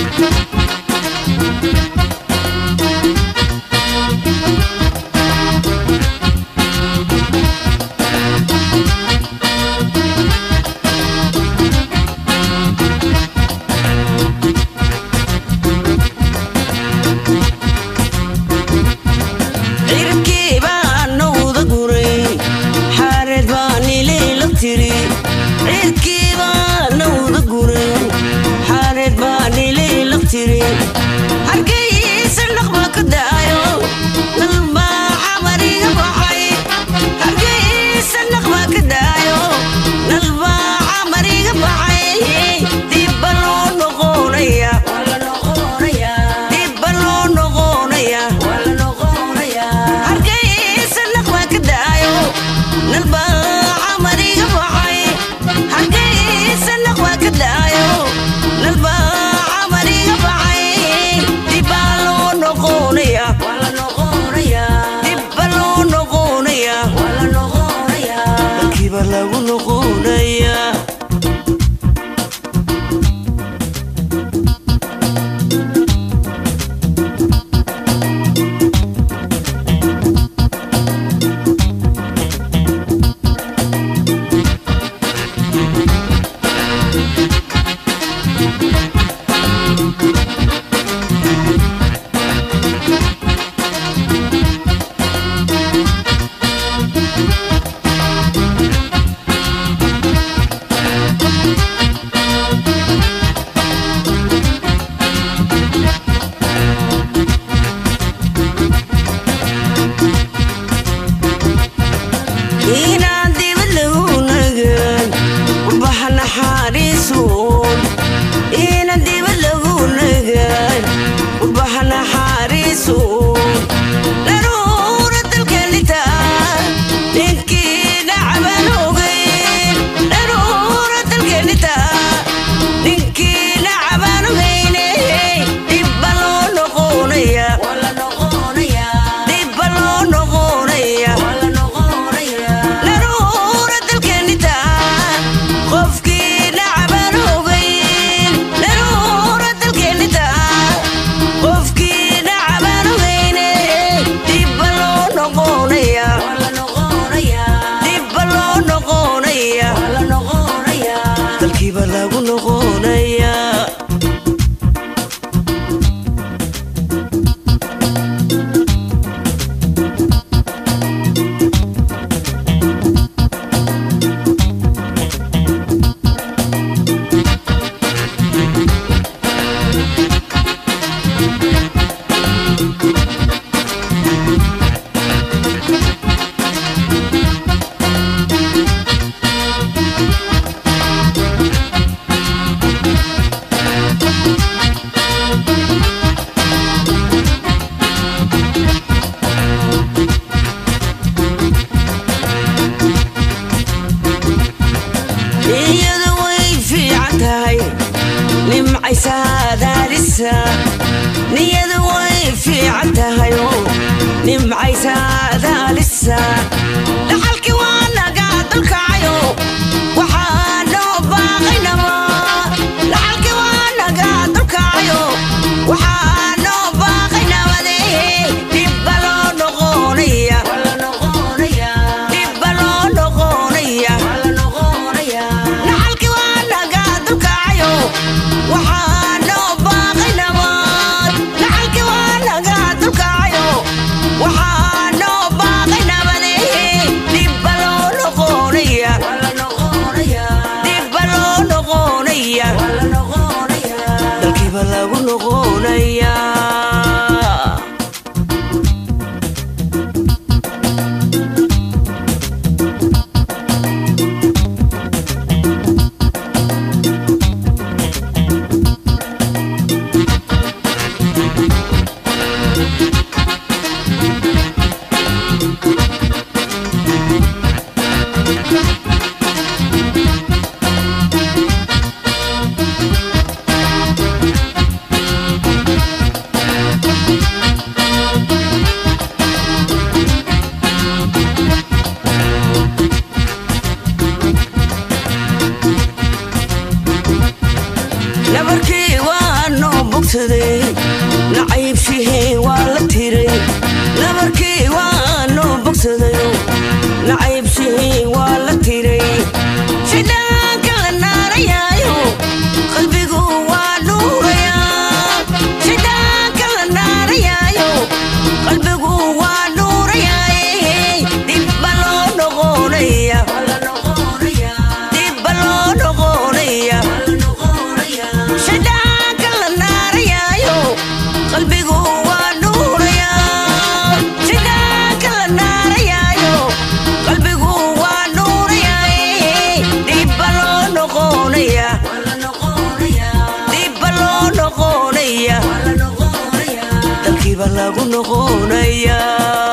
cirkii baa nowda guray xaareed baa nilayla tiri cirkii baa nowda guray xaareed baa nilayla tiri hargeysa dhaqba ka daayo dalbaa xamariga baxay hargeysa dhaqba ka daayo dalbaa xamariga baxay dibba loo noqonaya dibba loo noqonaya hargeysa dhaqba ka daayo dalbaa xamariga baxay hargeysa dhaqba ka daayo dalbaa xamariga baxay dibba loo noqonaya dibba loo noqonaya dalkiiba lagu noqonaya inaan dibad lagu nagan ubaxa naxariisuun inaan dibad lagu nagan ubaxa naxariisuun daruura dalkanita ninkii nacaban ogeyn daruura dalkanita ninkii nacaban ogeyne dibba loo noqonaya dibba loo noqonaya daruura dalkanita qofkii nacaban ogeyn daruura dalkanita qofkii nacaban ogeyne dibba loo noqonaya dibba loo noqonaya dalkiiba lagu noqonaya iyadu way fiican tahay nimcaysaadaadisa niyadu way fiican tahay nimcaysaadaalisa dhaxalkii waa nagaa dalkacayo waxaa noo baaqaynama dhaxalkii waa nagaa dalkacayo waxaa noo baaqaynamade dibba loo noqonaya dibba loo noqonaya dhaxalkii waa nagaa dalkacayo waxaa noo baaqay nabad dhaxalkii waa nagaa dalkacayo waxaa noo baaqay nabade dibba loo noqonaya dibba loo noqonaya dalkiiba lagu noqonaya nabarkii waa noo bog bogsaday nacaybshihii waa la tiray nabarkii waa noo bogsadayo nacaybshihii waa la tiray shidhaanka la naarayaayo qalbigu waa nuurayaa shidhaanka la naarayaayo qalbigu waa nuurayaa dibba loo noqonaya dibba loo noqonaya shidhaanka la naarayaayo qalbigu waa nuurayaa shidhaanka la naarayaayo qalbigu waa nuurayaa dibba loo noqonaya dibba loo noqonaya dalkiiba lagu noqonaya